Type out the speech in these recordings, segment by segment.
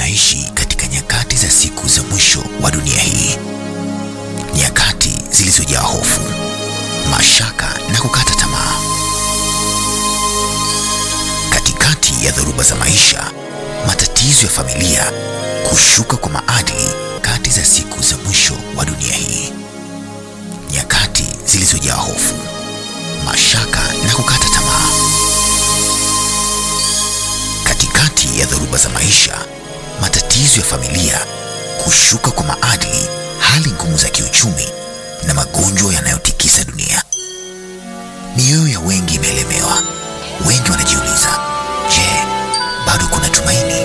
tunaishi katika nyakati za siku za mwisho wa dunia hii, nyakati zilizojaa hofu, mashaka na kukata tamaa. Katikati ya dhoruba za maisha, matatizo ya familia, kushuka kwa maadili, kati za siku za mwisho wa dunia hii, nyakati zilizojaa hofu, mashaka na kukata tamaa. Katikati ya dhoruba za maisha, matatizo ya familia, kushuka kwa maadili, hali ngumu za kiuchumi na magonjwa yanayotikisa dunia, mioyo ya wengi imeelemewa. Wengi wanajiuliza, je, bado kuna tumaini?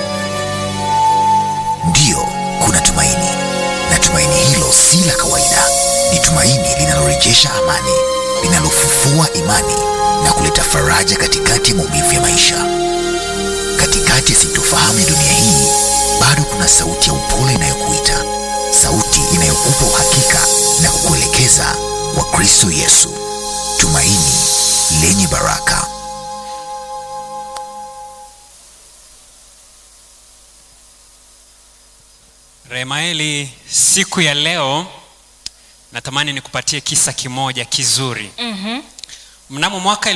Ndiyo, kuna tumaini, na tumaini hilo si la kawaida. Ni tumaini linalorejesha amani, linalofufua imani na kuleta faraja katikati ya maumivu ya maisha. Katikati ya sintofahamu ya dunia hii, bado kuna sauti ya upole inayokuita, sauti inayokupa uhakika na kukuelekeza kwa Kristo Yesu, tumaini lenye baraka. Remaeli, siku ya leo natamani nikupatie kisa kimoja kizuri. Mhm. Mnamo mwaka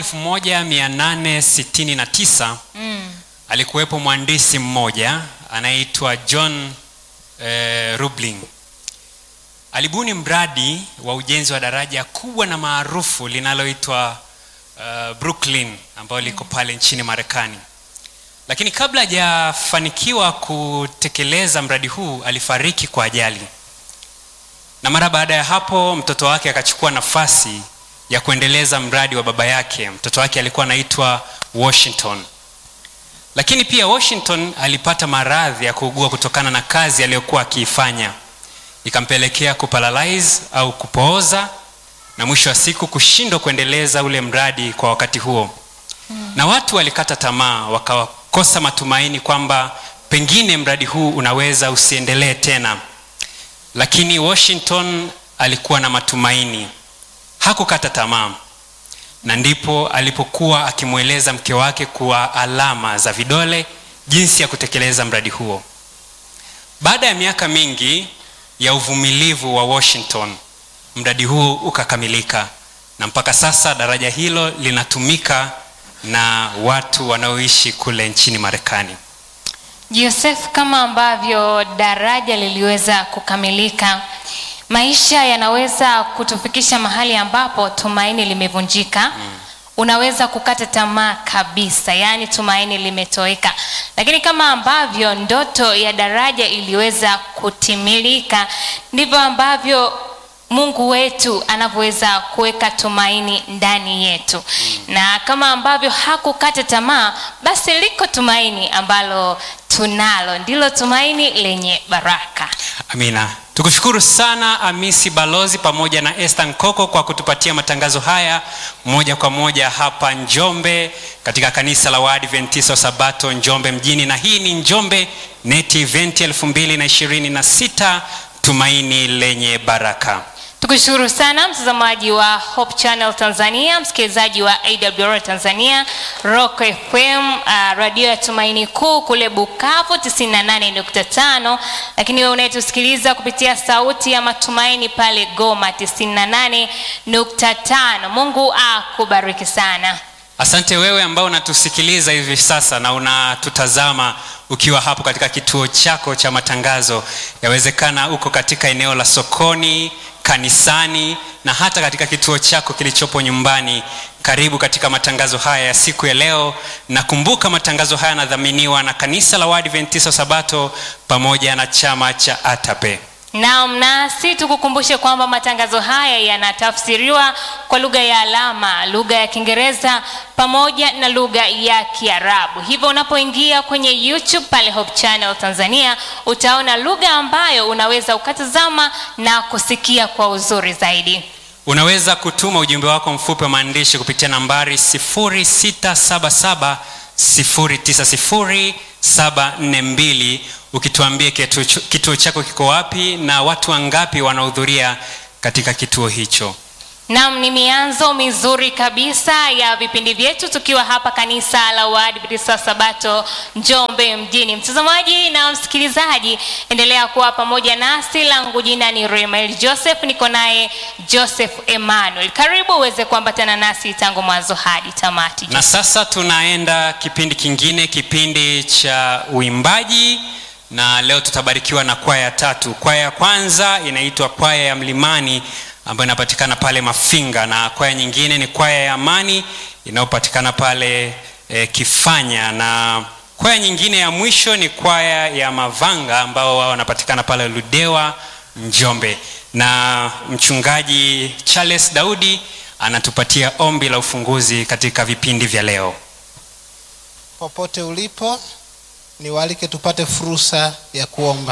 1869 Mm. alikuwepo mhandisi mmoja anayeitwa John eh, Roebling. Alibuni mradi wa ujenzi wa daraja kubwa na maarufu linaloitwa uh, Brooklyn ambalo liko pale nchini Marekani. Lakini kabla hajafanikiwa kutekeleza mradi huu alifariki kwa ajali, na mara baada ya hapo mtoto wake akachukua nafasi ya kuendeleza mradi wa baba yake. Mtoto wake alikuwa anaitwa Washington, lakini pia Washington alipata maradhi ya kuugua kutokana na kazi aliyokuwa akiifanya, ikampelekea kuparalyze au kupooza, na mwisho wa siku kushindwa kuendeleza ule mradi kwa wakati huo na watu walikata tamaa, wakakosa matumaini kwamba pengine mradi huu unaweza usiendelee tena. Lakini Washington alikuwa na matumaini, hakukata tamaa, na ndipo alipokuwa akimweleza mke wake kwa alama za vidole jinsi ya kutekeleza mradi huo. Baada ya miaka mingi ya uvumilivu wa Washington, mradi huu ukakamilika na mpaka sasa daraja hilo linatumika na watu wanaoishi kule nchini Marekani. Joseph, kama ambavyo daraja liliweza kukamilika, maisha yanaweza kutufikisha mahali ambapo tumaini limevunjika. Unaweza kukata tamaa kabisa, yaani tumaini limetoweka. Lakini kama ambavyo ndoto ya daraja iliweza kutimilika, ndivyo ambavyo Mungu wetu anavyoweza kuweka tumaini ndani yetu. Na kama ambavyo hakukata tamaa, basi liko tumaini ambalo tunalo, ndilo tumaini lenye baraka. Amina. Tukushukuru sana Amisi Balozi pamoja na Esther Nkoko kwa kutupatia matangazo haya moja kwa moja hapa Njombe katika kanisa la Waadventista wa Sabato Njombe mjini, na hii ni Njombe Net Event 2026 tumaini lenye baraka. Tukushukuru sana mtazamaji wa Hope Channel Tanzania, msikilizaji wa AWR Tanzania, Rock FM, uh, radio ya Tumaini Kuu kule Bukavu 98.5, lakini wewe unayetusikiliza kupitia sauti ya matumaini pale Goma 98.5. Mungu akubariki sana. Asante wewe ambao unatusikiliza hivi sasa na unatutazama ukiwa hapo katika kituo chako cha matangazo. Yawezekana uko katika eneo la sokoni, kanisani na hata katika kituo chako kilichopo nyumbani. Karibu katika matangazo haya ya siku ya leo, na kumbuka matangazo haya yanadhaminiwa na kanisa la Waadventista wa Sabato pamoja na chama cha ATAPE. Naam, nasi tukukumbushe kwamba matangazo haya yanatafsiriwa kwa lugha ya alama, lugha ya Kiingereza pamoja na lugha ya Kiarabu. Hivyo unapoingia kwenye YouTube pale Hope Channel Tanzania, utaona lugha ambayo unaweza ukatazama na kusikia kwa uzuri zaidi. Unaweza kutuma ujumbe wako mfupi wa maandishi kupitia nambari 0677 090 742 ukituambia kituo ch- kituo chako kiko wapi na watu wangapi wanahudhuria katika kituo hicho. Naam, ni mianzo mizuri kabisa ya vipindi vyetu tukiwa hapa kanisa la Waadventista wa Sabato Njombe mjini. Mtazamaji na msikilizaji, endelea kuwa pamoja nasi. Langu jina ni Remael Joseph, niko naye Joseph Emmanuel. Karibu uweze kuambatana nasi tangu mwanzo hadi tamati. na sasa tunaenda kipindi kingine kipindi cha uimbaji na leo tutabarikiwa na kwaya tatu kwaya ya kwanza inaitwa kwaya ya mlimani ambayo inapatikana pale mafinga na kwaya nyingine ni kwaya ya amani inayopatikana pale e, kifanya na kwaya nyingine ya mwisho ni kwaya ya mavanga ambao wao wanapatikana pale ludewa njombe na mchungaji charles daudi anatupatia ombi la ufunguzi katika vipindi vya leo popote ulipo niwaalike tupate fursa ya kuomba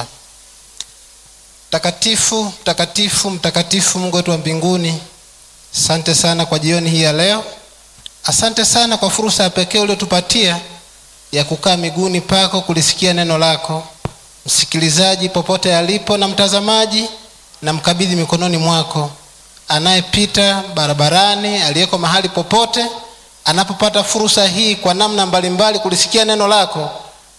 mtakatifu mtakatifu mtakatifu mungu wetu wa mbinguni asante sana kwa jioni hii ya leo asante sana kwa fursa ya pekee uliotupatia ya kukaa miguuni pako kulisikia neno lako msikilizaji popote alipo na mtazamaji na mkabidhi mikononi mwako anayepita barabarani aliyeko mahali popote anapopata fursa hii kwa namna mbalimbali kulisikia neno lako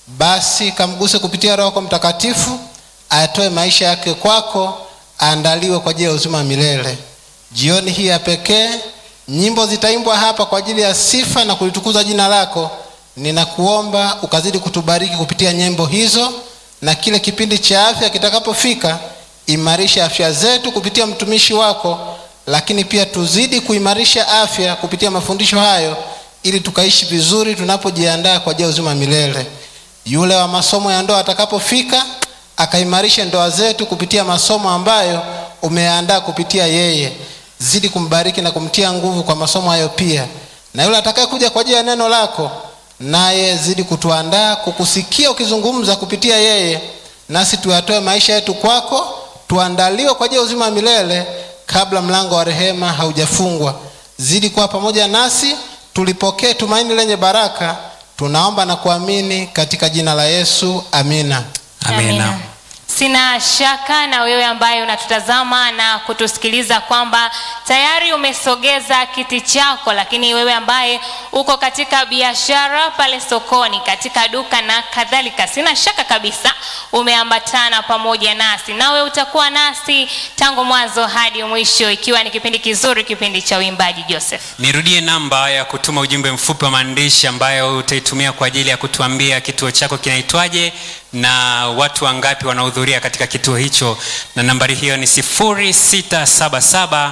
basi kamguse kupitia roho yako mtakatifu ayatoe maisha yake kwako aandaliwe kwa ajili ya uzima wa milele jioni hii ya pekee nyimbo zitaimbwa hapa kwa ajili ya sifa na kulitukuza jina lako ninakuomba ukazidi kutubariki kupitia nyimbo hizo na kile kipindi cha afya kitakapofika imarisha afya zetu kupitia mtumishi wako lakini pia tuzidi kuimarisha afya kupitia mafundisho hayo ili tukaishi vizuri tunapojiandaa kwa ajili ya uzima wa milele yule wa masomo ya ndoa atakapofika akaimarishe ndoa zetu kupitia masomo ambayo umeandaa kupitia yeye zidi kumbariki na kumtia nguvu kwa masomo hayo pia na yule atakayekuja kwa ajili ya neno lako naye zidi kutuandaa kukusikia ukizungumza kupitia yeye nasi tuyatoe maisha yetu kwako tuandaliwe kwa ajili ya uzima wa milele kabla mlango wa rehema haujafungwa zidi kuwa pamoja nasi tulipokee tumaini lenye baraka tunaomba na kuamini katika jina la yesu amina amina Sina shaka na wewe ambaye unatutazama na kutusikiliza kwamba tayari umesogeza kiti chako, lakini wewe ambaye uko katika biashara pale sokoni, katika duka na kadhalika, sina shaka kabisa umeambatana pamoja nasi, nawe utakuwa nasi tangu mwanzo hadi mwisho, ikiwa ni kipindi kizuri, kipindi cha uimbaji. Joseph, nirudie namba ya kutuma ujumbe mfupi wa maandishi ambayo utaitumia kwa ajili ya kutuambia kituo chako kinaitwaje na watu wangapi wanahudhuria katika kituo hicho na nambari hiyo ni 677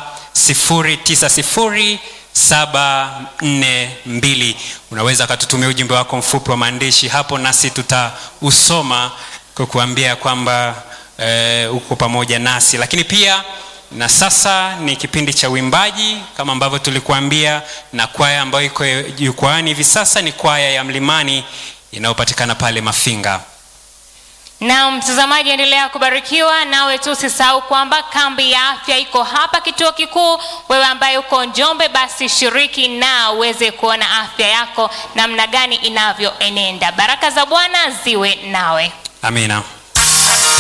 090 742 unaweza ukatutumia ujumbe wako mfupi wa maandishi hapo nasi tutausoma kwa kuambia kwamba e, uko pamoja nasi lakini pia na sasa ni kipindi cha uimbaji kama ambavyo tulikuambia na kwaya ambayo iko jukwaani hivi sasa ni kwaya ya mlimani inayopatikana pale mafinga na mtazamaji, endelea kubarikiwa, nawe tu usisahau kwamba kambi ya afya iko hapa kituo kikuu. Wewe ambaye uko Njombe, basi shiriki na uweze kuona afya yako namna gani inavyoenenda. Baraka za Bwana ziwe nawe. amina